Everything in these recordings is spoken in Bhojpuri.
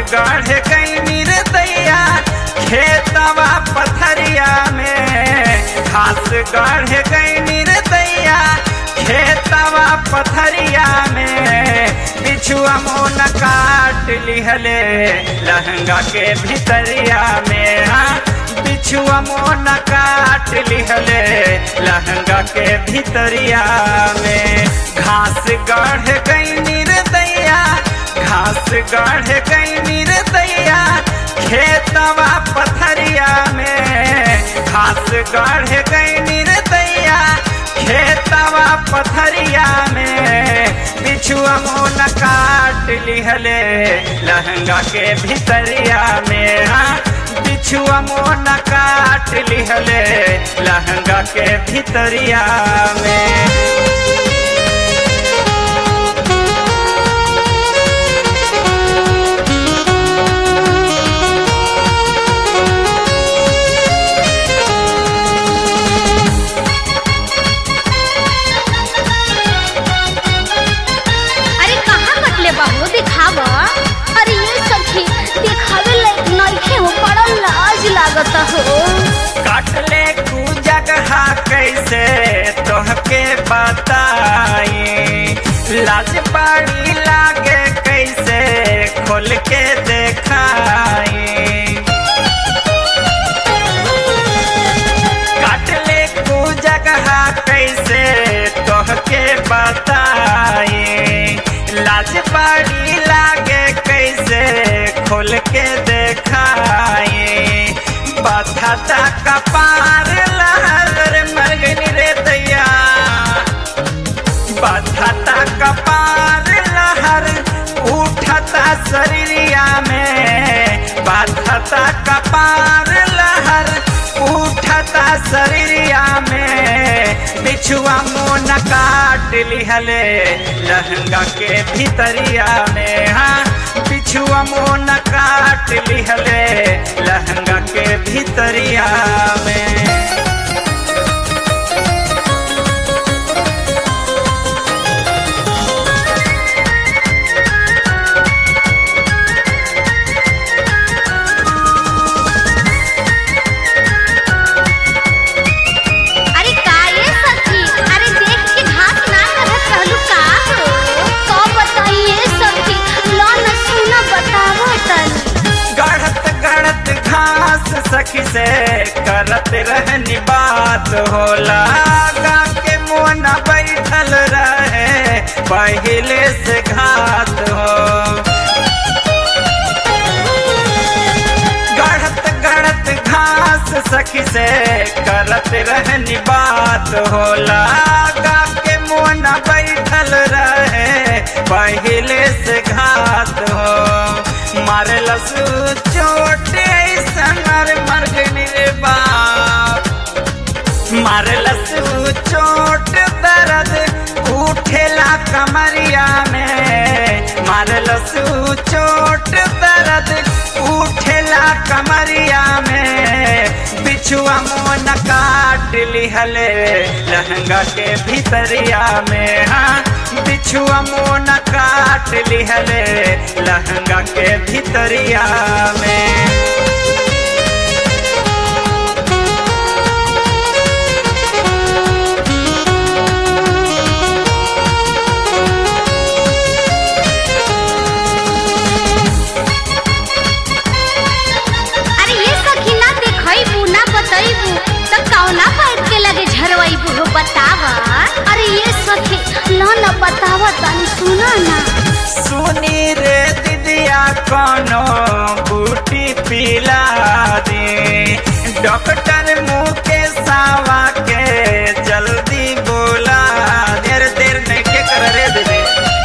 गढ़ गई निर्दैया खेतवा पथरिया में घास गढ़ गई निर्दैया खेतवा पथरिया में बिछुआ मोन काट लिहले लहंगा के भितरिया में हाँ बिछुआ मोन काट लिहले लहंगा के भितरिया में घास गढ़ गई निर्दैया घास गढ़ गई निर्दैया खेतवा पथरिया में घास गढ़ गई निर्दैया खेतवा पथरिया में बिछुआ मोन काट लिहले लहंगा के भितरिया में हाँ बिछुआ मोन काट लिहले लहंगा के भितरिया में अरे कहाँ कटले बाबू दिखाव अरे ये सखी दिखावे लायक नइखे हो बड़ा लाज लागत हो काटले कु जगह कैसे तोहके बताई लाज बड़ी लागे कैसे खोल के देखाई काटले कु जगह कैसे तोहके बताई लाज बड़ी लागे कैसे खोल के देखाई बथता कपार लहर मरगनी रे दैया बथता कपार लहर उठता शरीरिया में बथता कपार लहर उठता शरीरिया में बिछुआ मोन काट लिहले लहंगा के भितरिया में हाँ बिछुआ मोन काट लिहले लहंगा के भितरिया में अरे का ये सखी अरे देख के घास ना रहत रहलू का हो का बताइए सखी लो न सुना बतावो तनी गढ़त गढ़त घास सखी से करत रहनी बात होला गा के मोना बैठल रहे पहले से घात हो गढ़त गढ़त घास सखी से करत रहनी बात होला गा के मोना बैठल रहे पहले से घात हो मारलस चोट ऐसन मर मर गई रे बाप मारलस चोट दर्द उठेला कमरिया में मारलस चोट दर्द उठेला कमरिया में बिछुआ मोन काट लिहले लहंगा के भितरिया में हाँ बिछुआ मोन काट लिहले लहंगा के भितरिया में अरे ये सखी ना देखइबू ना बतइबू त कौना पाइप के लगे झरवाइबू हो बतावा अरे ये सखी लो न बतावा तनी सुना ना सुनी रे दीदिया कोनो बूटी पिला दे डॉक्टर मुँह के सावा के जल्दी बोला देर देर नहीं के कर रे दीदी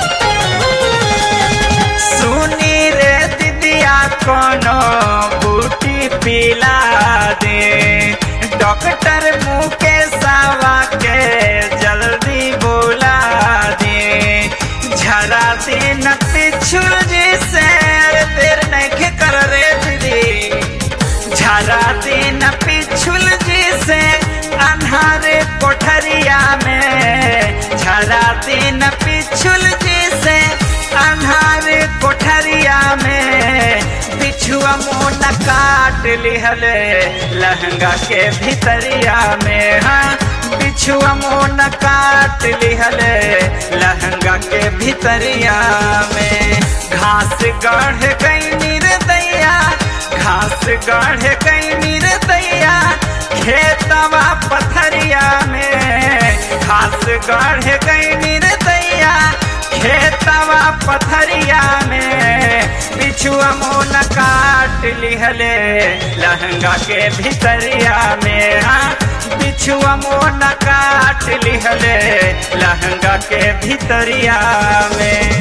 सुनी रे दीदिया कोनो बूटी पिला दे डॉक्टर मुँह के सावा के जल्दी बोला दे झरा दिन पिछुल जी से अरे देर नहीं के कर रे दीदी झरा दिन पिछुल जी से अन्हारे कोठरिया में झरा दिन पिछुल जी से अन्हारे कोठरिया में काट लिहले लहंगा के भितरिया में हाँ बिछुआ मोन काट लिहले लहंगा के भितरिया में घास गढ़ गई निर्दैया घास गढ़ गई निर्दैया खेतवा पथरिया में घास गढ़ गई निर्दैया खेतवा पथरिया में बिछुआ मोन काट लिहले लहंगा के भितरिया में हाँ बिछुआ मोन काट लिहले लहंगा के भितरिया में